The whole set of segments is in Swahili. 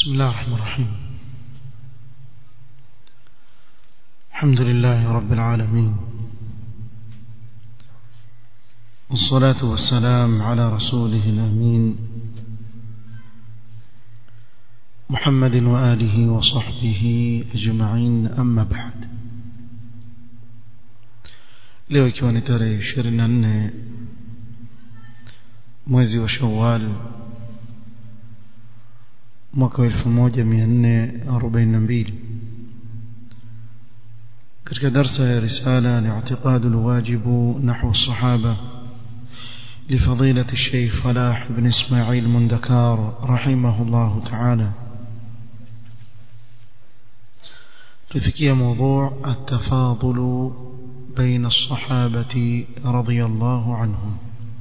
بسم الله الرحمن الرحيم الحمد لله رب العالمين والصلاة والسلام على رسوله الأمين محمد وآله وصحبه أجمعين أما بعد leo ikiwa ni tarehe ishirini na nne mwezi wa shawal mwaka wa elfu moja mia nne arobaini na mbili katika darsa ya risala li'tiqad alwajib nahwu الصحابة لفضيلة الشيخ فلاح بن إسماعيل مندكار رحمه الله تعالى تفكي موضوع التفاضل بين الصحابة رضي الله عنهم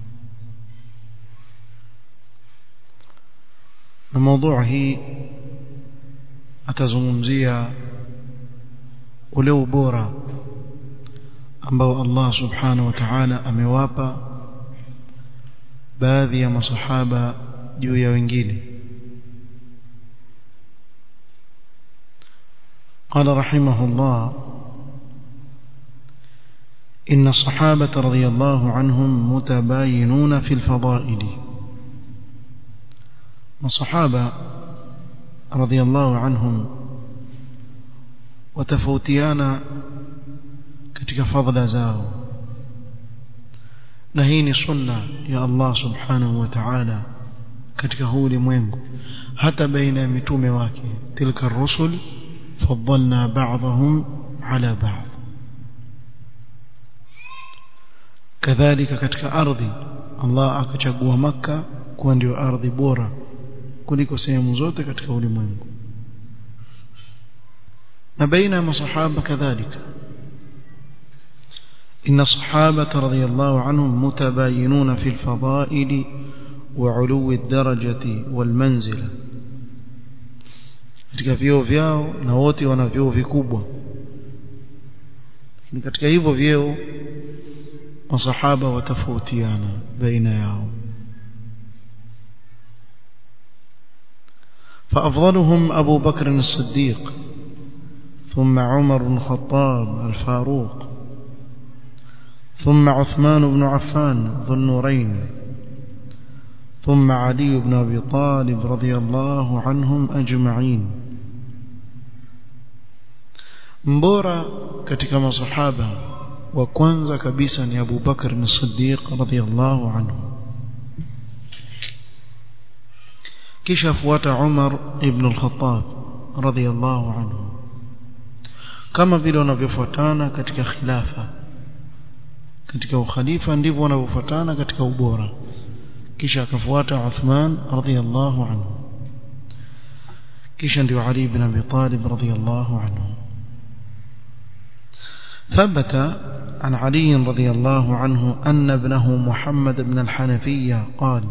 الموضوع هي atazungumzia ule ubora ambao Allah subhanahu wa ta'ala amewapa baadhi ya masahaba juu ya wengine قال رحمه الله إن الصحابة رضي الله عنهم متباينون في الفضائل الصحابة رضي الله عنهم وتفوتيانا katika fadhila zao na hii ni sunna ya Allah subhanahu wa ta'ala katika huu ulimwengu hata baina ya mitume wake tilka rusul faddalna ba'dahum ala ba'd kadhalika katika ardhi Allah akachagua maka kuwa ndio ardhi bora kuliko sehemu zote katika ulimwengu na baina ya masahaba kadhalika إن الصحابة رضي الله عنهم متباينون في الفضائل وعلو الدرجة والمنزلة katika vyeo vyao na wote wana vyeo vikubwa lakini katika hivyo vyeo masahaba watafautiana baina yao فأفضلهم أبو بكر الصديق ثم عمر بن الخطاب الفاروق ثم عثمان بن عفان ذو النورين ثم علي بن أبي طالب رضي الله عنهم أجمعين mbora katika masahaba wa kwanza kabisa ni Abu Bakar as-Siddiq radhiyallahu anhu kisha fuata Umar ibn al-Khattab radhiyallahu anhu kama vile wanavyofuatana katika khilafa katika ukhalifa ndivyo wanavyofuatana katika ubora kisha akafuata Uthman radhiyallahu anhu kisha ndio Ali ibn Abi Talib radhiyallahu anhu ثبت عن علي رضي الله عنه أن ابنه محمد بن الحنفية قال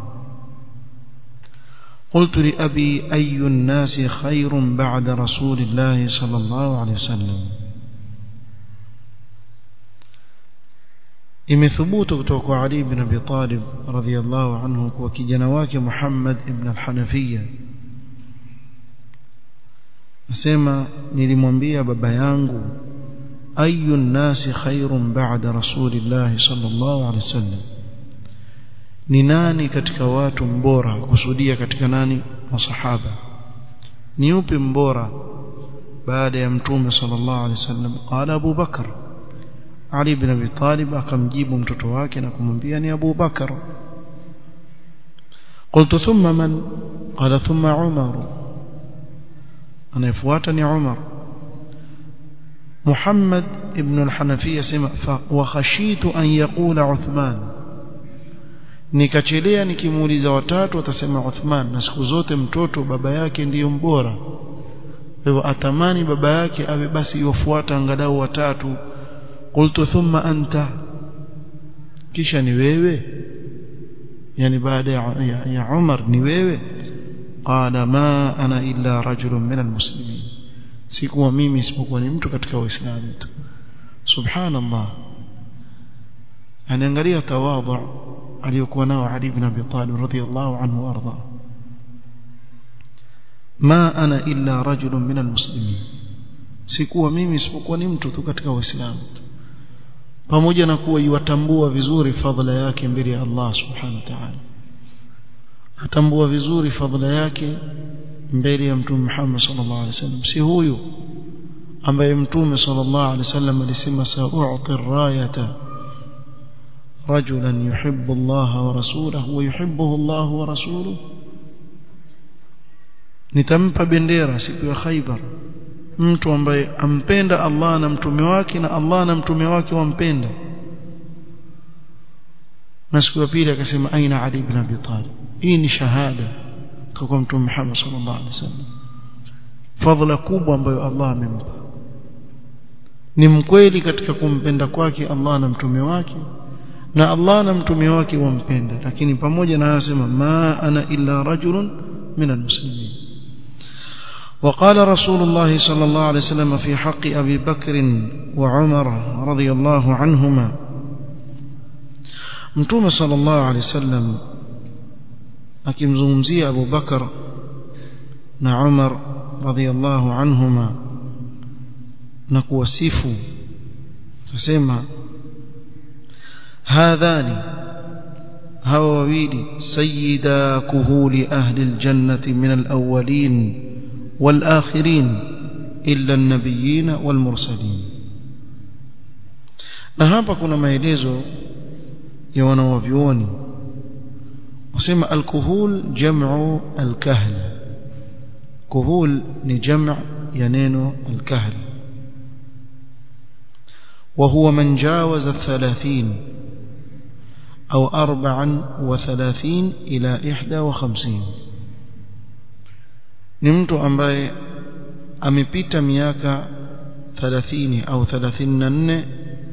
قلت لأبي أي الناس خير بعد رسول الله صلى الله عليه وسلم imethubutu kutoka kwa Ali ibn Abi Talib radhiyallahu anhu kwa kijana wake Muhammad ibn al-Hanafiya nasema nilimwambia baba yangu ayu nasi khairun ba'da rasulillah sallallahu alaihi wasallam ni nani katika watu mbora kusudia katika nani masahaba ni upi mbora baada ya mtume sallallahu alaihi wasallam qala Abu Bakar Ali ibn Abi Talib akamjibu mtoto wake na kumwambia ni Abu Bakar قلت ثم من قال ثم عمر anayefuata عمر محمد ابن الحنفية سمع وخشيت أن يقول عثمان nikachelea nikimuuliza watatu atasema Uthman na siku zote mtoto baba yake ndiyo mbora kwa hivyo atamani baba yake awe basi yofuata angalau watatu qultu thumma anta kisha ni wewe yani baada ya, ya, ya Umar ni wewe qala ma ana illa rajulun min almuslimin sikuwa mimi isipokuwa ni mtu katika waislamu tu subhanallah anaangalia tawadhu aliyokuwa nao Ali ibn Abi Talib radhiyallahu anhu warda ma ana illa rajulun minal muslimin sikuwa mimi isipokuwa ni mtu tu katika waislamu pamoja na kuwa iwatambua vizuri fadhila yake mbele ya Allah subhanahu wa ta'ala atambua vizuri fadhila yake mbele ya mtume Muhammad sallallahu alaihi wasallam si huyu ambaye mtume sallallahu alaihi wasallam alisema sa'u'ti rayata rajulan yuhibbu Allah wa rasulahu wa yuhibbuhu Allah wa rasuluhu nitampa bendera siku ya Khaibar mtu ambaye ampenda Allah na mtume wake na Allah na mtume wake wampenda na siku ya pili akasema aina Ali ibn Abi Talib hii ni shahada kwa mtume Muhammad sallallahu alaihi wasallam fadhila kubwa ambayo Allah amempa ni mkweli katika kumpenda kwake Allah na mtume wake na Allah na mtume wake wampenda lakini pamoja na anasema ma ana illa rajulun min almuslimin وقال رسول الله صلى الله عليه وسلم في حق أبي بكر وعمر رضي الله عنهما متوم صلى الله عليه وسلم akimzungumzia Abu Bakar na Umar radhiallahu anhuma na kuwasifu akasema hadhani hawa wawili sayyida kuhuli ahli aljannati min alawwalin والآخرين إلا النبيين والمرسلين na hapa kuna maelezo ya wanawavyuoni wasema alkuhul jam'u alkahl kuhul ni jam' ya neno alkahl وهو من جاوز الثلاثين أو أربعا وثلاثين إلى إحدى وخمسين ni mtu ambaye amepita miaka 30 au 34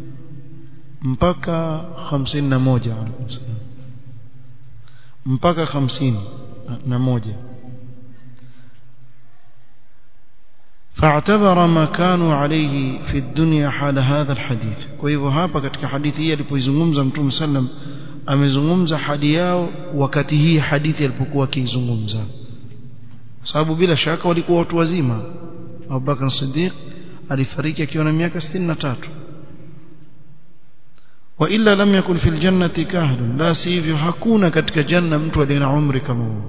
mpaka 51 mpaka 50 na moja فاعتبر ما كانوا عليه في الدنيا حال هذا الحديث kwa hivyo hapa katika hadithi hii alipoizungumza mtume sallam amezungumza hadi yao wakati hii hadithi alipokuwa akizungumza sababu bila shaka walikuwa watu wazima Abu Bakar Siddiq alifariki akiwa na miaka 63 wa illa lam yakun fil jannati kahlun la sivyo hakuna katika janna mtu aliye na umri kama huo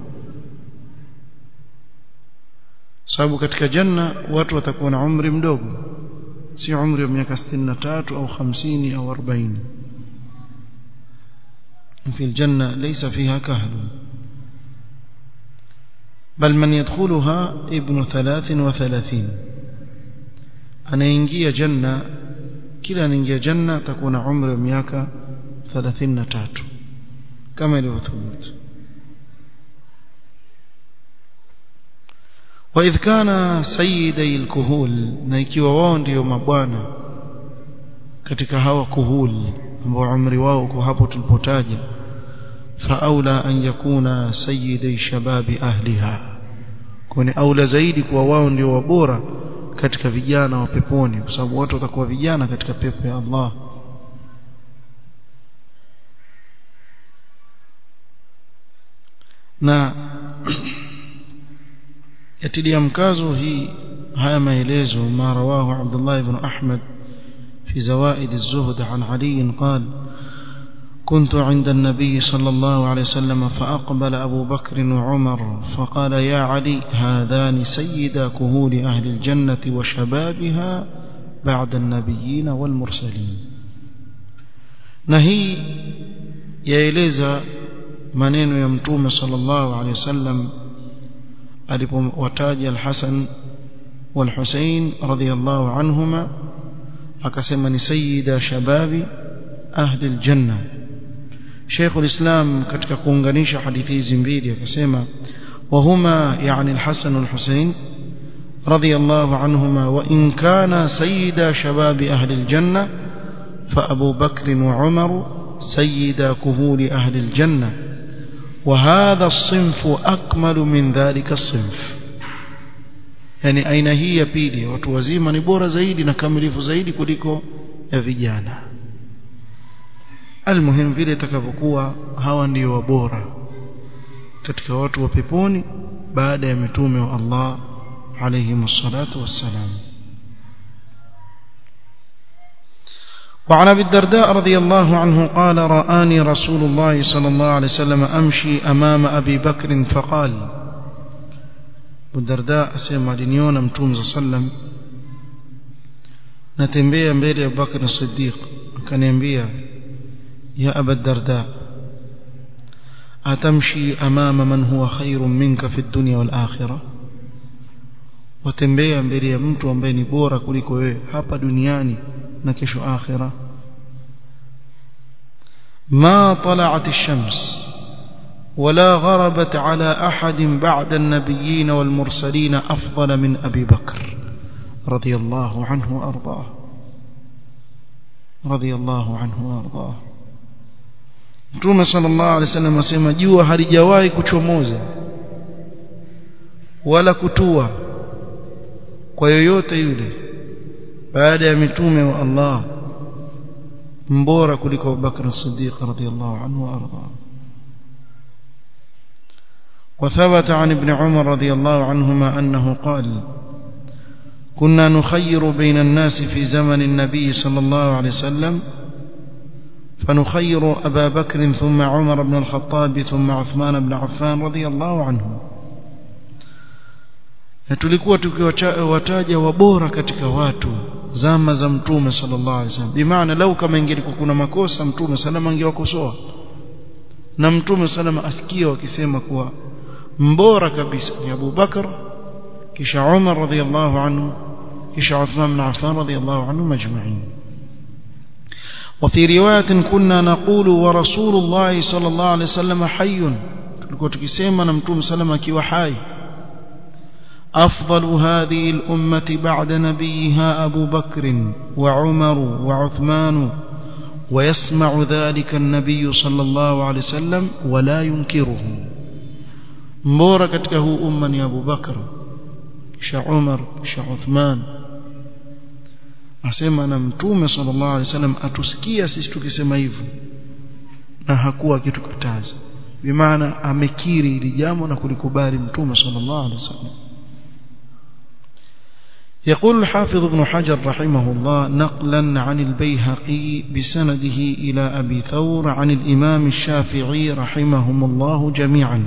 sababu katika janna watu watakuwa na umri mdogo si umri wa miaka 63 au 50 au 40 في الجنة ليس فيها كهل بل من يدخلها ابن ثلاث وثلاثين anaingia janna kila anaingia janna atakuwa na umri wa miaka 33 kama ilivyothubutu وإذ كان سيدي الكهول na ikiwa wao ndio mabwana katika hawa kuhul ambao umri wao kwa hapo tulipotaja فأولى أن يكون سيدي شباب أهلها كوني أولى zaidi kuwa wao ndio wabora katika vijana wa peponi kwa sababu watu watakuwa vijana katika pepo ya Allah na yatilia mkazo hii haya maelezo ma rawahu Abdullah ibn Ahmad في زوائد الزهد عن علي قال كنت عند النبي صلى الله عليه وسلم فأقبل أبو بكر وعمر فقال يا علي هذان سيدا كهول أهل الجنة وشبابها بعد النبيين والمرسلين نهي يeleza maneno ya mtume sallallahu alaihi wasallam alipowataja al-Hasan wal-Husayn radiyallahu anhuma akasema ni sayyida shababi ahli al-janna Sheikh al-Islam katika kuunganisha hadithi hizi mbili akasema وهما يعني الحسن والحسين رضي الله عنهما وإن كان سيدا شباب أهل الجنة فأبو بكر وعمر سيدا كهول أهل الجنة وهذا الصنف أكمل من ذلك الصنف yani aina hii ya pili watu wazima ni bora zaidi na kamilifu zaidi kuliko ya vijana almuhim vile itakavyokuwa hawa ndio wabora katika watu wa peponi baada ya mitume wa Allah alayhi salatu wassalam وعن ابي الدرداء رضي الله عنه قال رآني رسول الله صلى الله عليه وسلم أمشي أمام أبي بكر فقال ابو الدرداء أسمع لنيونا متوم صلى الله عليه وسلم natembea mbele ya Abubakar Siddiq akaniambia ya Aba Darda atamshi amama man huwa khairun minka fi dunya wal akhirah watembea mbele ya mtu ambaye ni bora kuliko wewe hapa duniani na kesho akhira ما طلعت الشمس ولا غربت على أحد بعد النبيين والمرسلين أفضل من أبي بكر رضي الله عنه وأرضاه رضي الله عنه وأرضاه Mtume sallallahu alaihi wasallam asema jua halijawahi kuchomoza wala kutua kwa yoyote yule baada ya mitume wa Allah mbora kuliko Abubakar Siddiq radhiyallahu anhu wa arda وثبت عن ابن عمر رضي الله عنهما أنه قال كنا نخير بين الناس في زمن النبي صلى الله عليه وسلم فنخير أبا بكر ثم عمر بن الخطاب ثم عثمان بن عفان رضي الله عنه tulikuwa tukiwataja wabora katika watu zama za mtume sallallahu alaihi wasallam bimaana lau kama ingelikuwa kuna makosa mtume salama angewakosoa na mtume salama asikia wakisema kuwa mbora kabisa ni Abu Bakar kisha Umar radhiyallahu anhu kisha Uthman bin Affan radhiyallahu anhu majma'in وفي رواية كنا نقول ورسول الله صلى الله عليه وسلم حي tulikuwa tukisema na mtume salama akiwa hai أفضل هذه الأمة بعد نبيها أبو بكر وعمر وعثمان ويسمع ذلك النبي صلى الله عليه وسلم ولا ينكره mbora katika huu umma ni Abu Bakar kisha Umar kisha Uthman asema na mtume sallallahu alaihi wasallam atusikia sisi tukisema hivyo na hakuwa kitukataza bimaana amekiri hili jambo na kulikubali mtume sallallahu alaihi wasallam يقول الحافظ ابن حجر رحمه الله نقلا عن البيهقي بسنده إلى أبي ثور عن الإمام الشافعي رحمهم الله جميعا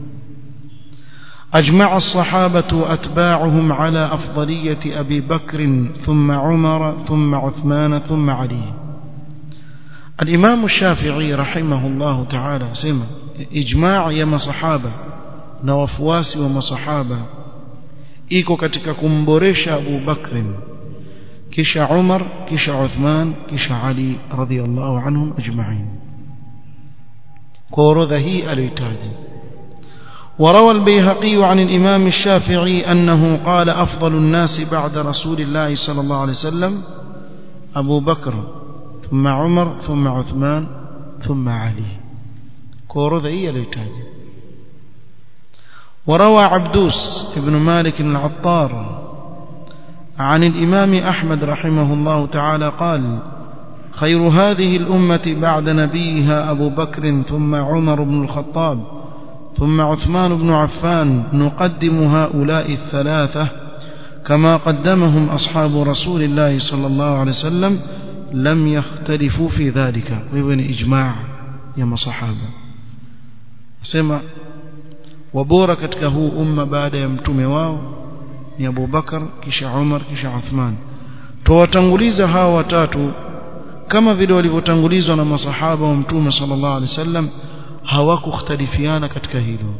أجمع الصحابة وأتباعهم على أفضلية أبي بكر ثم عمر ثم عثمان ثم علي الإمام الشافعي رحمه الله تعالى سمع إجماع يما صحابة نوفواس وما صحابة iko katika kumboresha Abu Bakr kisha Umar kisha Uthman kisha Ali radhiyallahu anhum ajma'in kwa orodha hii aliyotaja وروى البيهقي عن الإمام الشافعي أنه قال أفضل الناس بعد رسول الله صلى الله عليه وسلم أبو بكر ثم عمر ثم عثمان ثم علي كورو ذي ليتاج وروى عبدوس بن مالك العطار عن الإمام أحمد رحمه الله تعالى قال خير هذه الأمة بعد نبيها أبو بكر ثم عمر بن الخطاب ثم عثمان بن عفان نقدم هؤلاء الثلاثة كما قدمهم أصحاب رسول الله صلى الله عليه وسلم لم يختلفوا في ذلك ويبن إجماع يا صحابة سمع wabora katika huu umma baada ya mtume wao ni Abu Bakar kisha Umar kisha Uthman tuwatanguliza hawa watatu kama vile walivyotangulizwa na masahaba wa mtume sallallahu alaihi wasallam hawakukhtalifiana katika hilo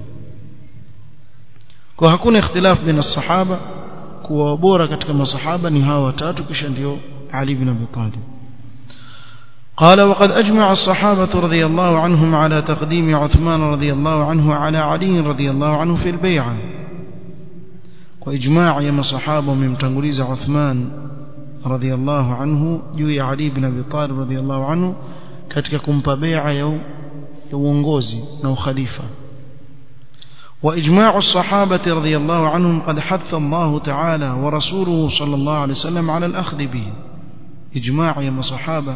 kwa hakuna ikhtilaf baina sahaba kuwa bora katika masahaba ni hawa watatu kisha ndio Ali bin Abi Talib قال وقد أجمع الصحابة رضي الله عنهم على تقديم عثمان رضي الله عنه على علي رضي الله عنه في البيعة وإجماع يما صحابة من تنقليز عثمان رضي الله عنه جوي علي بن أبي طالب رضي الله عنه katika kumpa bai'a ya uongozi na ukhalifa واجماع الصحابه رضي الله عنهم قد حث الله تعالى ورسوله صلى الله عليه وسلم على الاخذ به اجماع يا مصحابه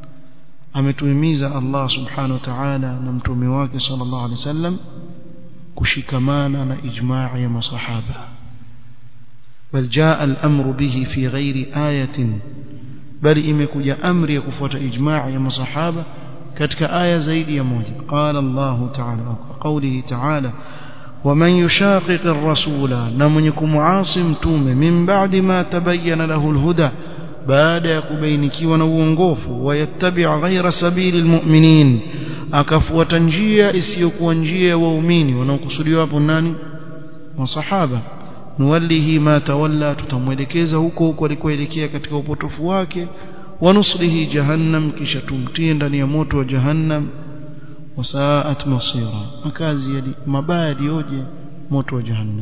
ametuhimiza Allah subhanahu wa ta'ala na mtume wake sallallahu alaihi wasallam kushikamana na ijmaa ya masahaba bal jaa al-amru bihi fi ghairi ayatin bali imekuja amri ya kufuata ijmaa ya masahaba katika aya zaidi ya moja qala Allah ta'ala qawlihi ta'ala ومن يشاقق الرسول نمنكم عاصم توم من بعد ما تبين له الهدى بعد يكبينكيwa na uongofu wayattabi' ghayra sabili almu'minin akafuata njia isiyokuwa njia ya waumini wanaokusudiwa hapo nani masahaba nuwallihi ma tawalla tutamwelekeza huko huko alikoelekea katika upotofu wake wanuslihi jahannam kisha tumtie ndani ya moto wa jahannam wasaat masira makazi yali mabaya yoje moto wa jahannam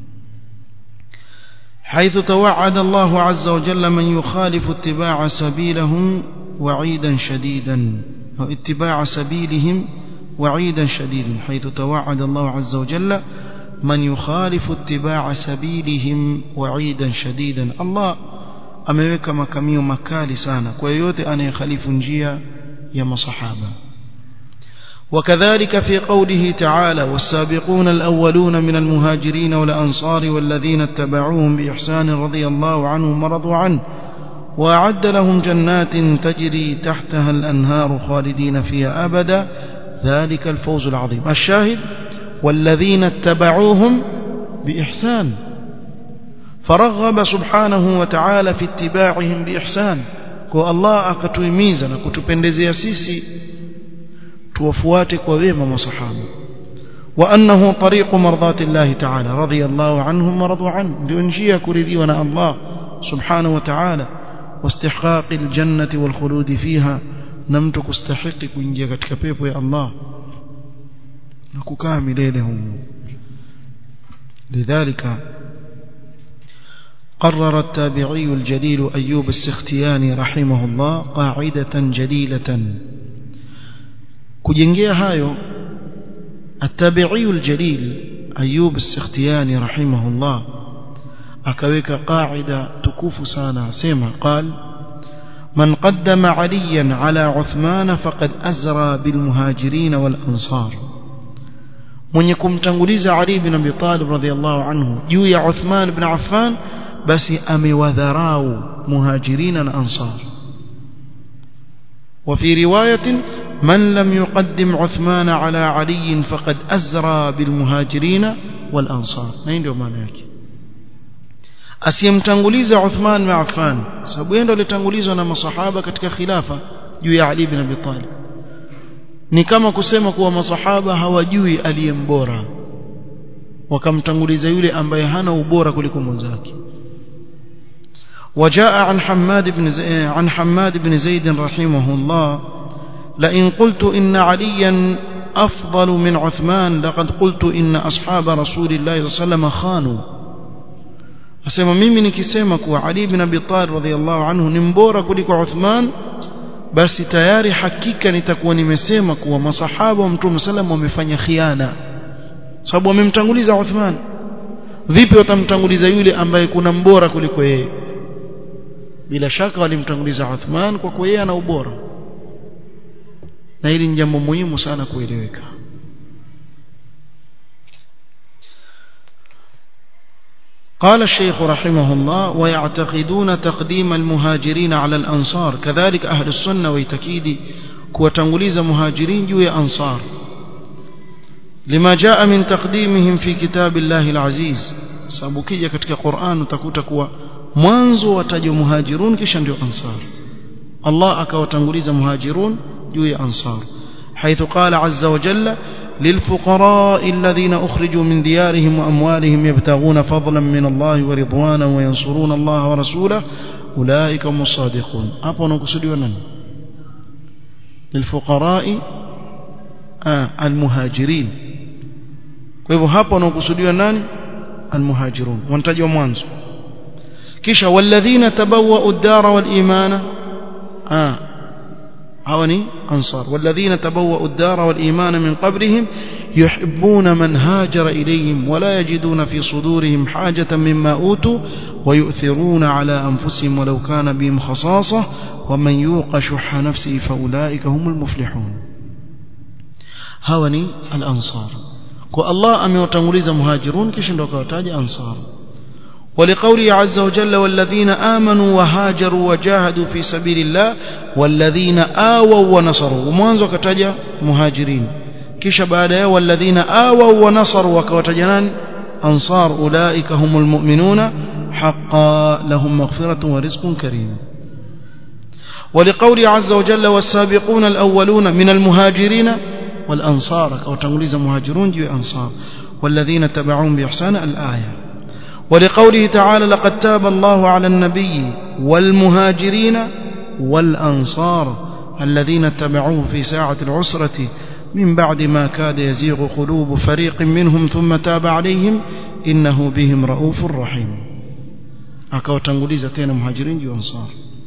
حيث توعد الله عز وجل من يخالف اتباع سبيلهم وعيدا شديدا أو اتباع سبيلهم وعيدا شديدا حيث توعد الله عز وجل من يخالف اتباع سبيلهم وعيدا شديدا الله ameweka makamio makali sana kwa yoyote anayekhalifu njia ya masahaba وكذلك في قوله تعالى والسابقون الأولون من المهاجرين والأنصار والذين اتبعوهم بإحسان رضي الله عنهم ورضوا عنه وأعد لهم جنات تجري تحتها الأنهار خالدين فيها أبدا ذلك الفوز العظيم الشاهد والذين اتبعوهم بإحسان فرغب سبحانه وتعالى في اتباعهم بإحسان والله أكتويميزنا كتبندزي سيسي توفواتك وبيما مصحابه وأنه طريق مرضات الله تعالى رضي الله عنهم ورضوا عنه لأنجيا كرديونا الله سبحانه وتعالى واستحقاق الجنة والخلود فيها نمتك استحق كنجيا كتكبيب يا الله نكوكامل ليلهم لذلك قرر التابعي الجليل أيوب السختياني رحمه الله قاعدة جليلة kujengea hayo التابعي الجليل أيوب السختياني رحمه الله akaweka qaida tukufu sana asema قال من قدم عليا على عثمان فقد أزرى بالمهاجرين والأنصار mwenye kumtanguliza Ali bin Abi Talib radhiyallahu anhu juu ya Uthman ibn Affan basi amewadharau muhajirina na ansar وفي رواية من لم يقدم عثمان على علي فقد أزرى بالمهاجرين والأنصار ما ndio maana yake asiyemtanguliza Uthman na Affan sababu yeye ndo alitangulizwa na masahaba katika khilafa juu ya Ali bin Abi Talib ni kama kusema kuwa masahaba hawajui aliyembora wakamtanguliza yule ambaye hana ubora kuliko mwenzake وجاء عن حماد بن زي عن حماد بن زيد رحمه الله لئن قلت إن عليا أفضل من عثمان لقد قلت إن أصحاب رسول الله صلى الله عليه وسلم خانوا asema mimi nikisema kuwa Ali bin Abi Talib radhiallahu anhu ni mbora kuliko Uthman basi tayari hakika nitakuwa nimesema kuwa masahaba wa Mtume sallam wamefanya khiana sababu wamemtanguliza Uthman vipi watamtanguliza yule ambaye kuna mbora kuliko yeye bila shaka walimtanguliza Uthman kwa kuwa yeye ana ubora na hili ni jambo muhimu sana kueleweka قال الشيخ رحمه الله ويعتقدون تقديم المهاجرين على الأنصار كذلك أهل السنة ويتكيد كوتنغليز مهاجرين جوي أنصار لما جاء من تقديمهم في كتاب الله العزيز سابقية كتك قرآن تكوت كوا mwanzo watajwa muhajirun kisha ndio ansar Allah akawatanguliza muhajirun juu ya ansar حيث قال عز وجل للفقراء الذين أخرجوا من ديارهم وأموالهم يبتغون فضلا من الله ورضوانا وينصرون الله ورسوله أولئك هم الصادقون أبو نقصد ونن للفقراء آه المهاجرين kwa hapo wanaokusudiwa nani almuhajirun wanatajwa mwanzo kisha walladhina tabawwa'u ad-dara wal imana ah hawani ansar walladhina tabawwa'u ad-dara wal imana min qablihim yuhibbuna man hajara ilayhim wa la yajiduna fi sudurihim hajatan mimma utu wa yu'thiruna ala anfusihim walau kana bihim khasasah wa man yuqa shuhha nafsihi fa ulaika humul muflihun hawani al-ansar kwa Allah amewatanguliza muhajirun kisha ndo akawataja ansar ولقوله عز وجل والذين آمنوا وهاجروا وجاهدوا في سبيل الله والذين آووا ونصروا ومwanzo akataja muhajirin kisha baada ya walladhina awaw wa nasaru wakawataja nani ansar ulaika humul mu'minuna haqqan lahum maghfiratun wa rizqun karim ولقوله عز وجل والسابقون الأولون من المهاجرين والأنصار كوتنغليز مهاجرون جي أنصار والذين تبعون بإحسان الآية ولقوله تعالى لقد تاب الله على النبي والمهاجرين والأنصار الذين اتبعوه في ساعة العسرة من بعد ما كاد يزيغ قلوب فريق منهم ثم تاب عليهم إنه بهم رؤوف رحيم أكوتنغليز تين مهاجرين وأنصار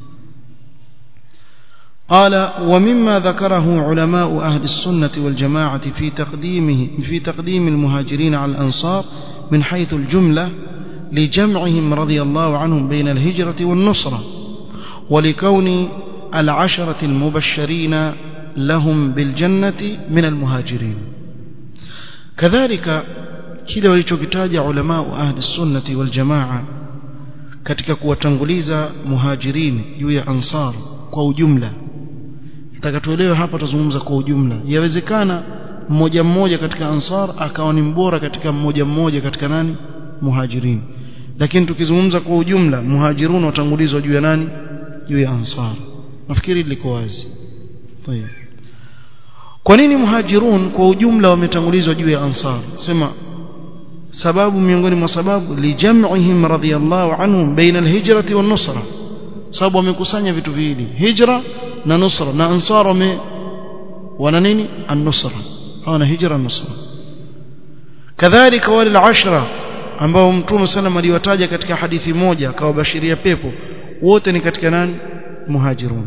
قال ومما ذكره علماء أهل السنة والجماعة في تقديمه في تقديم المهاجرين على الأنصار من حيث الجملة لجمعهم رضي الله عنهم بين الهجرة والنصرة ولكون العشرة المبشرين لهم بالجنة من المهاجرين كذلك kile walichokitaja ulama ahli sunnati wal jamaa katika kuwatanguliza muhajirin juu ya ansar kwa ujumla nataka tuelewe hapa tuzungumza kwa ujumla yawezekana mmoja mmoja katika ansar akawa ni mbora katika mmoja mmoja katika nani muhajirin lakini tukizungumza kwa ujumla muhajirun watangulizwa juu ya nani juu ya ansar nafikiri liko wazi طيب kwa nini muhajirun kwa ujumla wametangulizwa juu ya ansar sema sababu miongoni mwa sababu lijam'ihim radiyallahu anhum baina alhijrati wan nusra sababu wamekusanya vitu viwili hijra na nusra na ansar wame wana nini an-nusra hawana hijra nusra kadhalika wale al-ashra ambao mtume sana aliwataja katika hadithi moja akawabashiria pepo wote ni katika nani muhajirun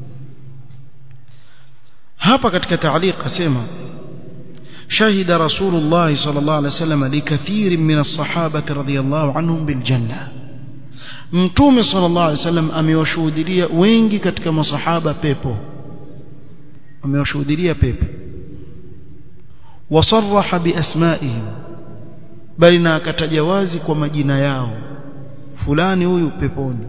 hapa katika taaliq asema شهد رسول الله صلى الله عليه وسلم لكثير من الصحابة رضي الله عنهم بالجنة mtume sallallahu alaihi wasallam amewashuhudia wengi katika masahaba pepo amewashuhudia pepo wasarraha biasmaihim bali na akataja wazi kwa majina yao fulani huyu peponi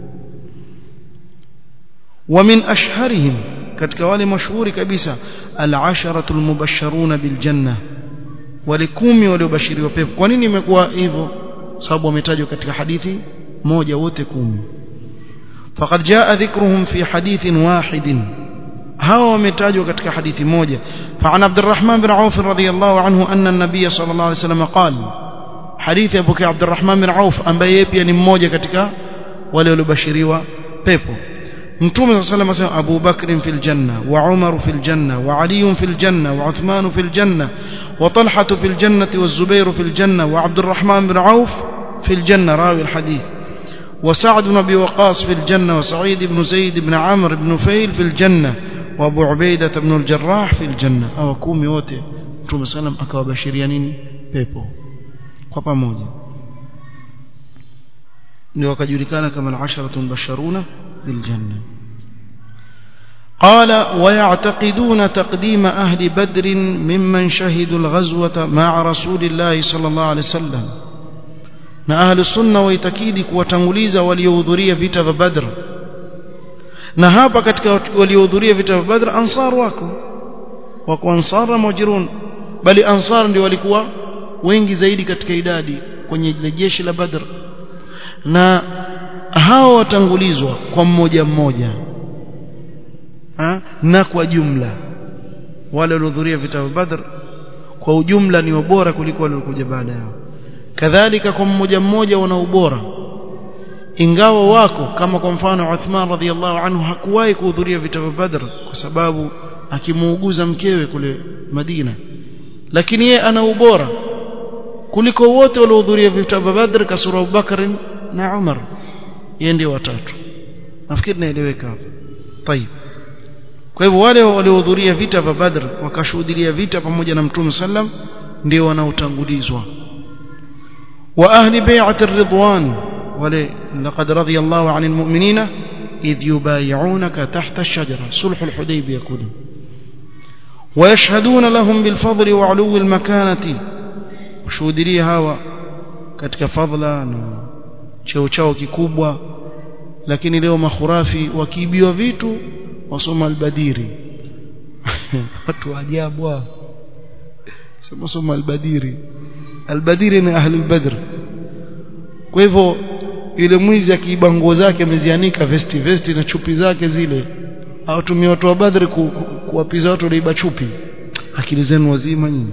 wa min ashharihim katika wale mashuhuri kabisa al-asharatu al-mubashsharuna bil janna wale kumi waliobashiriwa pepo kwa nini imekuwa hivyo sababu wametajwa katika hadithi moja wote kumi faqad jaa dhikruhum fi hadithin wahidin hawa wametajwa katika hadithi moja فعن عبد الرحمن بن عوف رضي الله عنه أن النبي صلى الله عليه وسلم قال حديث أبو عبد الرحمن بن عوف ambaye pia ni mmoja katika wale waliobashiriwa pepo mtume صلى الله عليه وسلم أبو بكر في الجنة وعمر في الجنة وعلي في الجنة وعثمان في الجنة وطلحة في الجنة والزبير في الجنة وعبد الرحمن بن عوف في الجنة راوي الحديث وسعد بن أبي وقاص في الجنة وسعيد بن زيد بن عمرو بن فيل في الجنة وابو عبيدة بن الجراح في الجنة أو كومي wote Mtume sallam akawabashiria nini pepo kwa pamoja ndio wakajulikana kama al-asharatu mubashsharuna bil janna قال ويعتقدون تقديم أهل بدر ممن شهدوا الغزوة مع رسول الله صلى الله عليه وسلم na ahlu sunna waitakidi kuwatanguliza waliohudhuria vita vya Badr na hapa katika waliohudhuria vita vya Badr ansar wako wako ansar na muhajirun bali ansar ndio walikuwa wengi zaidi katika idadi kwenye jeshi la Badr na hao watangulizwa kwa mmoja mmoja ha? na kwa jumla wale waliohudhuria vita vya Badr kwa ujumla ni bora kuliko wale waliokuja baada yao kadhalika kwa mmoja mmoja wana ubora ingawa wako kama kwa mfano Uthman radhiallahu anhu hakuwahi kuhudhuria vita vya Badr kwa sababu akimuuguza mkewe kule Madina lakini yeye ana ubora kuliko wote waliohudhuria vita vya Badr kasura Abubakar na Umar yeye ndio watatu nafikiri naeleweka hapa طيب kwa hivyo wale waliohudhuria vita vya Badr wakashuhudia vita pamoja na Mtume sallam ndio wanaotangulizwa وأهل بيعة الرضوان ولقد رضي الله عن المؤمنين إذ يبايعونك تحت الشجرة صلح الحديبية كله ويشهدون لهم بالفضل وعلو المكانة washuhudia hawa katika fadhila na cheo chao kikubwa lakini leo makhurafi wakiibiwa vitu wasoma albadiri watu ajabu hao sema soma albadiri albadiri ni ahli albadr kwa hivyo yule mwizi akiiba nguo zake amezianika vesti vesti na chupi zake zile awatumia watu wa badri ku, ku, kuwapiza watu waliiba chupi akili zenu wazima nyinyi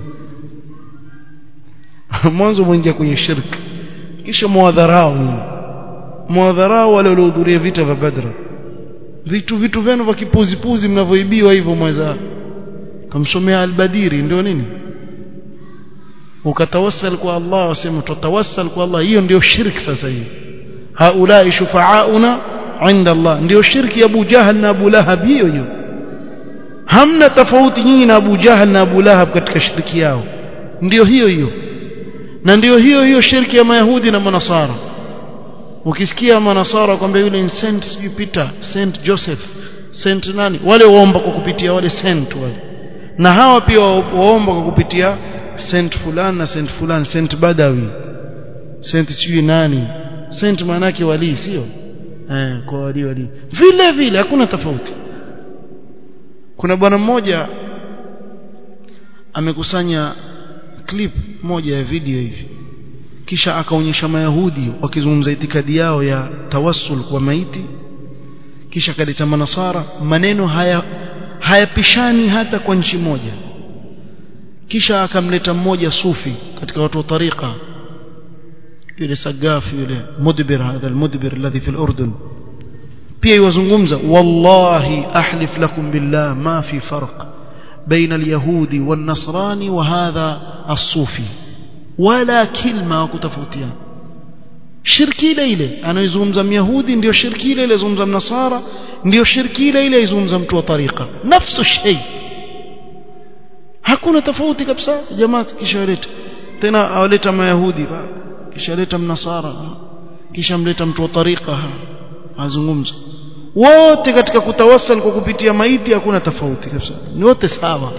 mwanzo mwingia kwenye shirki kisha mwadharau mwadharau wale waliohudhuria vita vya badr vitu vitu vyenu vya kipuzipuzi mnavyoibiwa hivyo mweza kamsomea albadiri ndio nini ukatawassal kwa Allah wasema tutawassal kwa Allah hiyo ndio shirki sasa hiyo haulai shufaauna inda Allah ndio shirki ya Abu Jahal na Abu Lahab hiyo hiyo hamna tofauti nyinyi na Abu Jahal na Abu Lahab katika shirki yao ndio hiyo hiyo na ndio hiyo hiyo shirki ya Mayahudi na Manasara ukisikia Manasara kwamba yule ni Saint sijui Peter Saint Joseph Saint nani wale waomba kwa kupitia wale saint wale na hawa pia waomba kwa kupitia Saint fulani na Saint fulani Saint Badawi Saint sijui nani Saint maana yake wali sio eh kwa wali wali vile vile hakuna tofauti kuna bwana mmoja amekusanya clip moja ya video hivi kisha akaonyesha mayahudi wakizungumza itikadi yao ya tawassul kwa maiti kisha kaleta manasara maneno haya hayapishani hata kwa nchi moja kisha akamleta mmoja sufi katika watu wa tariqa yule sagafi yule mudbir hadha almudbir alladhi fi al-urdun pia yuzungumza wallahi ahlif lakum billah ma fi farq بين اليهودي والنصراني وهذا الصوفي ولا كلمه وكتفوتيان shirki ile ile anayezungumza myahudi ndio shirki ile ile zungumza mnasara ndio shirki ile ile izungumza mtu wa tariqa nafsu shay hakuna tofauti kabisa jamaa kisha waleta tena awaleta mayahudi kisha leta mnasara kisha mleta mtu wa tariqa azungumza wote katika kutawassal kwa kupitia maiti hakuna tofauti kabisa ni wote sawa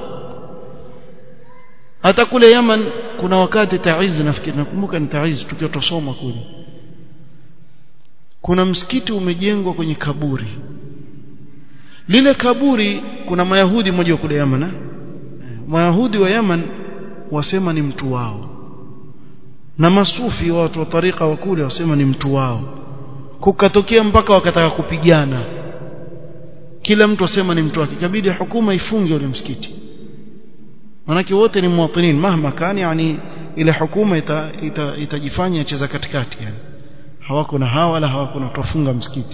hata kule Yaman kuna wakati Taiz nafikiri nakumbuka ni Taiz tukiwa tusoma kule kuna msikiti umejengwa kwenye kaburi lile kaburi kuna mayahudi mmoja kule Yaman eh? mayahudi wa Yaman wasema ni mtu wao na masufi watu wa tarika wa kule wasema ni mtu wao kukatokea mpaka wakataka kupigana kila mtu asema ni mtu wake ikabidi hukuma ifunge ule msikiti manake wote ni muwatinin mahma kani yani ile hukuma ita, ita, itajifanya cheza katikati yani hawako na hawa wala hawako na tufunga msikiti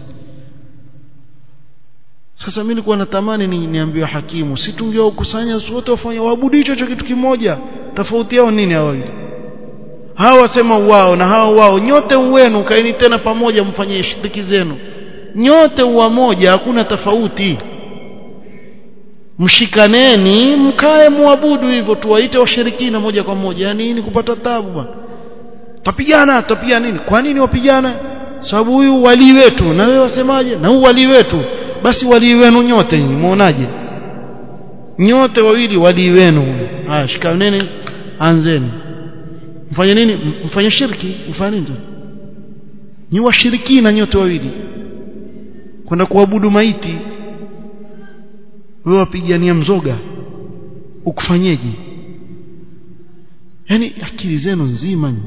sasa mimi nilikuwa natamani ni niambiwe hakimu si tungewakusanya wote wafanye waabudu hicho hicho kitu kimoja tofauti yao nini hao wawili hawa wasema wao na hawa wao nyote uwenu kaeni tena pamoja mfanyie shiriki zenu nyote uwa moja hakuna tofauti mshikaneni mkae muabudu hivyo tuwaite washirikina moja kwa moja yani nini kupata tabu bwana tapigana tapigana nini kwa nini wapigana sababu huyu wali wetu na wewe wasemaje na huyu wali wetu basi wali wenu nyote nyinyi muonaje nyote wawili wali wenu haya shikaneni anzeni mfanye nini mfanye shirki mfanye nini ni washirikina nyote wawili kwenda kuabudu maiti wewe wapigania mzoga ukufanyeje yani akili zenu nzima nyi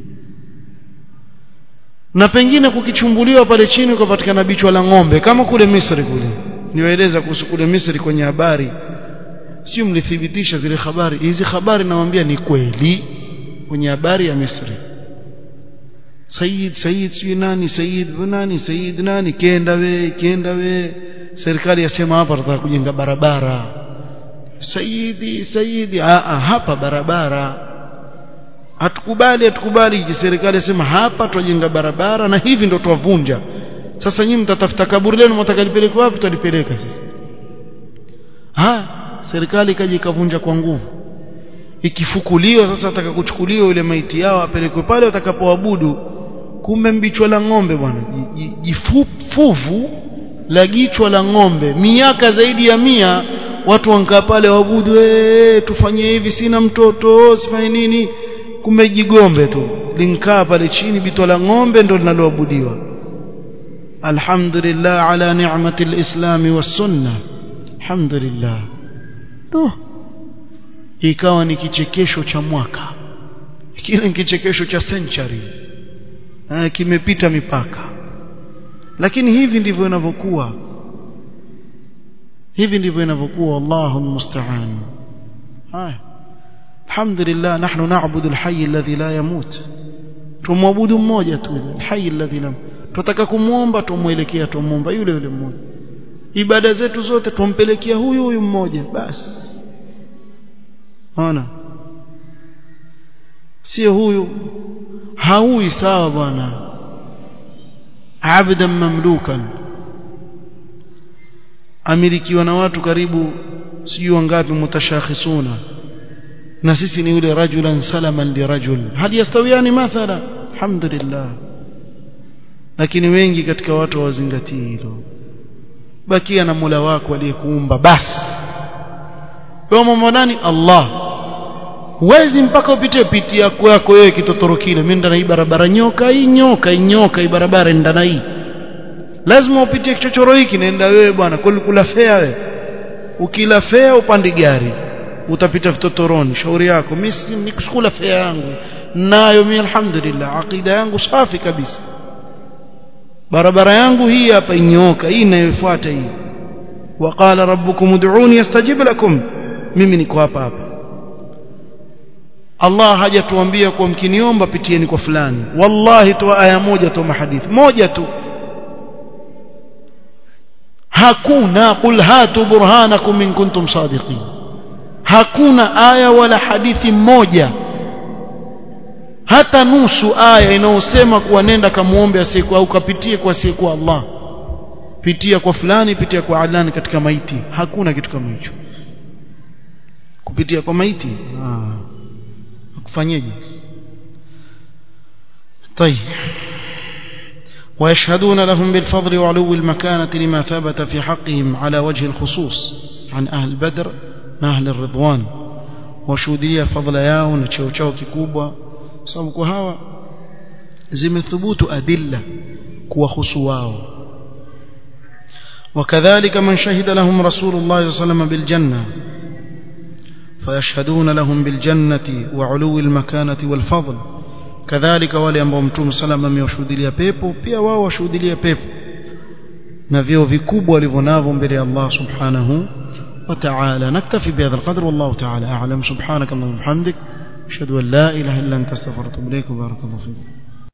na pengine kukichumbuliwa pale chini ukapatikana bichwa la ng'ombe kama kule Misri kule niwaeleza kuhusu kule Misri kwenye habari sio mlithibitisha zile habari hizi habari nawaambia ni kweli kwenye habari ya Misri Said Said sio nani Said nani Said nani kenda we kenda we serikali yasema hapa tutataka kujenga barabara Saidi Saidi a a hapa barabara hatukubali hatukubali serikali yasema hapa tujenga barabara na hivi ndo tuwavunja sasa nyinyi mtatafuta kaburi lenu mtakalipeleka wapi tutalipeleka sasa ha serikali ikaja ikavunja kwa nguvu ikifukuliwa sasa ataka kuchukuliwa ile maiti yao apelekwe pale watakapoabudu kumbe mbichwa la ng'ombe bwana jifuvu la jichwa la ng'ombe miaka zaidi ya mia watu wankaa pale waabudu tufanye hivi sina mtoto sifanye nini kumbe jigombe tu linkaa pale chini bitwa la ng'ombe ndo linaloabudiwa alhamdulillah ala ni'mati alislami was-sunnah alhamdulillah no ikawa ni kichekesho cha mwaka kile ni kichekesho cha century kimepita mipaka lakini hivi ndivyo inavyokuwa hivi ndivyo inavyokuwa Allahu musta'an haya alhamdulillah nahnu na'budu alhayy alladhi la yamut tumwabudu mmoja tu alhayy alladhi la tutaka kumuomba tumuelekea tumuomba yule yule mmoja ibada zetu zote tumpelekea huyu huyu mmoja basi ona sio huyu haui sawa bwana abdan mamlukan amilikiwa na watu karibu sijui wangapi mutashakhisuna na sisi ni yule rajulan salaman li rajul hal yastawiani mathala alhamdulillah lakini wengi katika watu hawazingatii hilo bakia na Mola wako aliyekuumba basi wewe mambo nani Allah huwezi mpaka upite piti yako yako wewe kitotoro kile mimi ndana hii barabara nyoka hii nyoka hii nyoka hii barabara ndana hii lazima upitie kichochoro hiki naenda wewe bwana kula fea wewe ukila fea upande gari utapita vitotoroni shauri yako mimi nikusukula fea yangu nayo mimi alhamdulillah aqida yangu safi kabisa barabara yangu hii hapa inyoka hii inayofuata hii waqala rabbukum ud'uni yastajib lakum mimi niko hapa hapa Allah hajatuambia kwa mkiniomba pitieni kwa fulani wallahi tu aya moja tu mahadithi moja tu hakuna qul hatu burhanakum in kuntum sadiqin hakuna aya wala hadithi moja hata nusu aya inayosema kuwa nenda kamuombe asiyekuwa au kapitie kwa asiyekuwa Allah pitia kwa fulani pitia kwa alani katika maiti hakuna kitu kama hicho kupitia kwa maiti ah kufanyeje طيب ويشهدون لهم بالفضل وعلو المكانة لما ثبت في حقهم على وجه الخصوص عن أهل بدر أهل الرضوان وشودية فضل yao na cheo chao kikubwa sababu kwa hawa zimethubutu adilla kuwahusu wao وكذلك من شهد لهم رسول الله صلى الله عليه وسلم بالجنة فيشهدون لهم بالجنة وعلو المكانة والفضل كذلك wale ambao mtume salama amewashuhudia pepo pia wao washuhudia pepo na vio vikubwa walivyonavyo mbele ya Allah subhanahu wa ta'ala naktafi bihadha alqadr wallahu ta'ala a'lam subhanaka allahumma wa bihamdik ashhadu an la ilaha illa anta astaghfiruka wa atubu ilaik barakallahu fiik